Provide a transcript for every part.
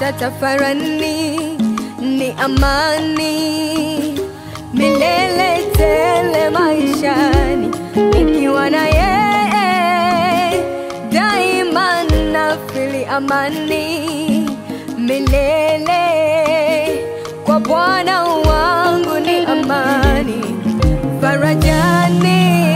hata tafarani, ni amani milele tele maishani, nikiwa na yeye daima nafili amani milele. Kwa Bwana wangu ni amani, farajani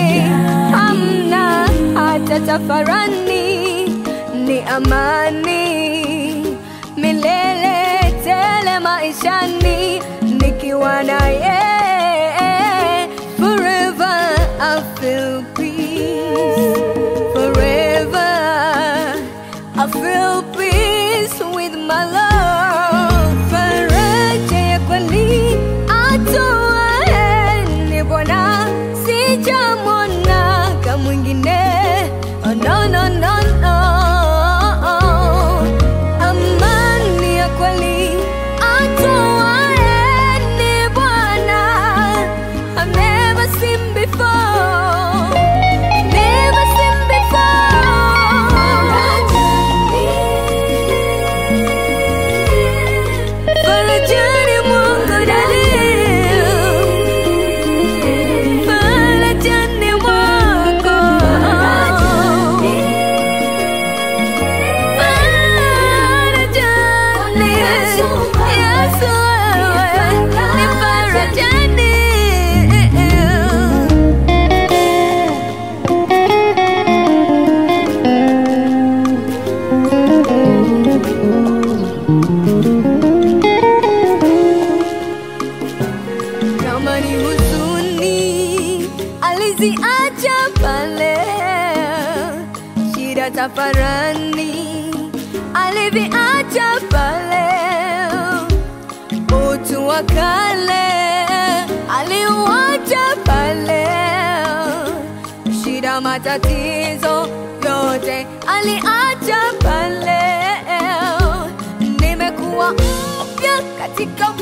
hamna hata tafarani, ni amani milele tele maishani, nikiwa na yeye forever I feel peace forever I feel peace with my love faraja ya kweli atoaye ni Bwana sijamwona kama mwingine oh, no, no, no, no. Amani ya kweli atoaye ni Bwana I've never seen before Never seen before Farajani Mungu dalil Farajani mwako Farajani Yesu wewe ni farajani kama ni huzuni aliziacha pale, shida tafarani aliviacha pale, utu wa kale aliuacha pale, shida matatizo yote aliacha pale, nimekuwa mpya katika